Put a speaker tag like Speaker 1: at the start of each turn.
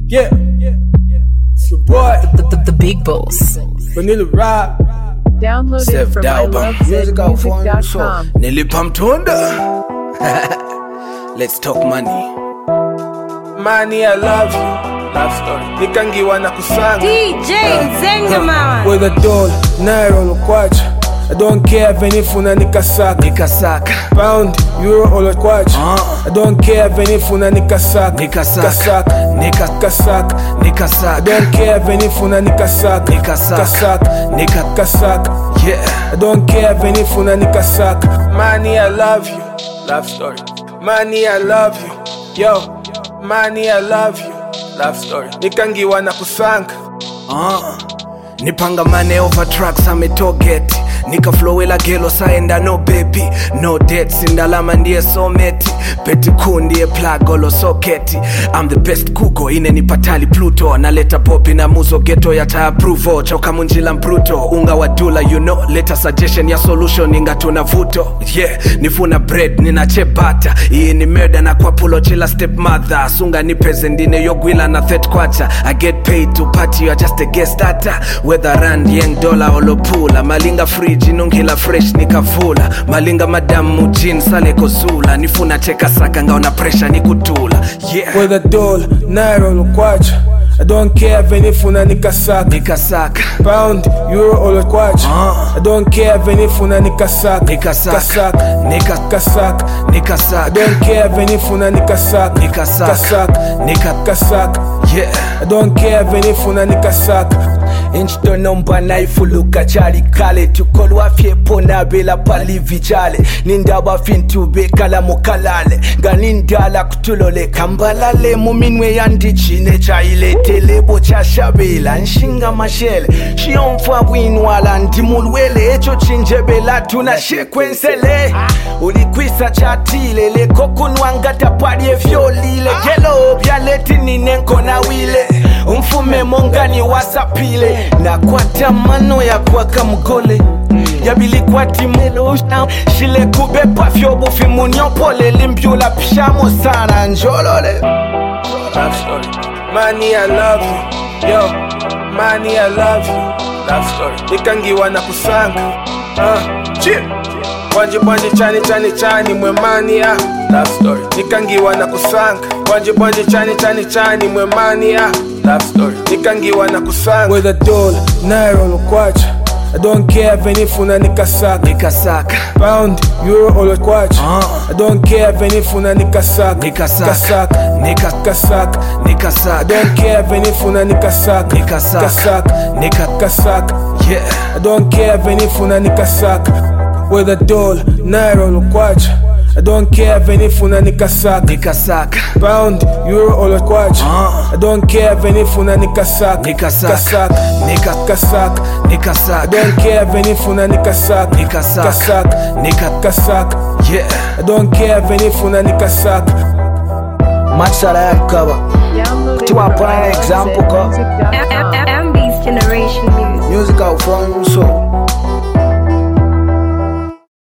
Speaker 1: Yeah, it's your boy,
Speaker 2: The, the, the big boss.
Speaker 1: Vanilla Rob.
Speaker 3: Downloaded
Speaker 1: Self
Speaker 3: from
Speaker 1: doubt, but music out for him, so
Speaker 3: ilovezmusic.com.
Speaker 1: nilipa mtunda. Let's talk money. Money, I love you. Love story. Nikangiwa na kusanga.
Speaker 4: DJ Nzenga mama
Speaker 1: With a doll, naira olokwacha. I don't care venifuna nikasaka
Speaker 5: nikasaka
Speaker 1: pound euro olokwacha
Speaker 5: Ah.
Speaker 1: I don't care venifuna nikasaka
Speaker 5: Nikasaka.
Speaker 1: kasaka
Speaker 5: Nika-
Speaker 1: kasaka I
Speaker 5: nikasaka
Speaker 1: don't care venifuna nikasaka
Speaker 5: Nikasaka.
Speaker 1: kasaka
Speaker 5: Nika-
Speaker 1: kasaka
Speaker 5: yeah
Speaker 1: I don't care venifuna nikasaka Money I love you Love story Money I love you Yo Money I love you Love story Nikangiwa na kusanga
Speaker 5: uh. nipangamane over tracks ametogeti nikaflowela gelo saenda no baby no debts indalama ndiye someti peti kuu ndiye plagolo soketi I'm the best kuko inenipatali pluto naleta popi na muzo geto yata approval choka munjila mpruto unga wa dula you know leta suggestion ya solution ingatuna vuto yeah nifuna bread ninachebata iyi ni murder na kwa pulo chila step mother sunga nipeze ndine yogwila na thet kwacha i get paid to party you are just a guest starter whether rand yeng dollar olopula malinga fridge inungila fresh nikavula malinga madamu jin sale kozula nifuna cheka saka ngaona pressure nikutula yeah
Speaker 1: With a doll Naira olokwacha I don't care venifuna nikasaka
Speaker 5: nikasaka
Speaker 1: pound euro olokwacha
Speaker 5: Ah.
Speaker 1: I don't care venifuna nikasaka
Speaker 5: nikasaka
Speaker 1: kasaka
Speaker 5: nika
Speaker 1: kasaka I
Speaker 5: nikasaka
Speaker 1: don't care venifuna nikasaka
Speaker 5: Nikasaka.
Speaker 1: kasaka
Speaker 5: nika
Speaker 1: kasaka
Speaker 5: yeah
Speaker 1: I don't care venifuna nikasaka
Speaker 6: inchitonomba naifuluka chali kale tukolwa fyepo nabela pali vichale nindaba fintu bekala mukalale nga nindala kutulole kambalale muminwe yandichine chailetelebo chashabela nshinga mashele shiyomfa bwinwala ndimulwele echo chinjebela tuna shekwensele ulikwisa chatile lekokunwangata pali evyolile gelo byaletinine wile umfume mongani wasapile nakwata mano ya kwaka mgole yabilikwatimulo shile kubepa vyobufi munyopole limbyula pshamo sana njolole
Speaker 1: Love story Money I love you Yo Money I love you Love story Nikangiwa na kusanga uh, Chip Bwanje bwanje chani chani chani mwe mani ah Love story Nikangiwa na kusanga Bwanje bwanje chani chani chani mwe mani ah Love story Nikangiwa na kusanga With a doll Naira olokwacha I don't care venifuna nikasaka
Speaker 5: nikasaka
Speaker 1: pound euro olokwacha
Speaker 5: Ah.
Speaker 1: I don't care venifuna nikasaka
Speaker 5: Nikasaka.
Speaker 1: kasaka
Speaker 5: nika
Speaker 1: kasaka I
Speaker 5: nikasaka
Speaker 1: don't care venifuna nikasaka
Speaker 5: Nikasaka.
Speaker 1: kasaka
Speaker 5: nika
Speaker 1: kasaka
Speaker 5: yeah
Speaker 1: I don't care venifuna nikasaka with a doll naira olokwacha I don't care venifuna nikasaka
Speaker 5: nikasaka
Speaker 1: pound euro olokwacha
Speaker 5: Ah.
Speaker 1: I don't care venifuna nikasaka
Speaker 5: Nikasaka.
Speaker 1: kasaka
Speaker 5: nika
Speaker 1: kasaka I
Speaker 5: nikasaka
Speaker 1: don't care venifuna nikasaka
Speaker 5: Nikasaka.
Speaker 1: kasaka
Speaker 5: nika
Speaker 1: kasaka
Speaker 5: yeah
Speaker 1: I don't care venifuna nikasaka
Speaker 6: matsala yakukaba
Speaker 3: Downloaded
Speaker 6: Tiwa
Speaker 3: from
Speaker 6: put an example, ko.
Speaker 3: ilovezmusic.com.
Speaker 4: Ambi's Generation Music
Speaker 6: music out from so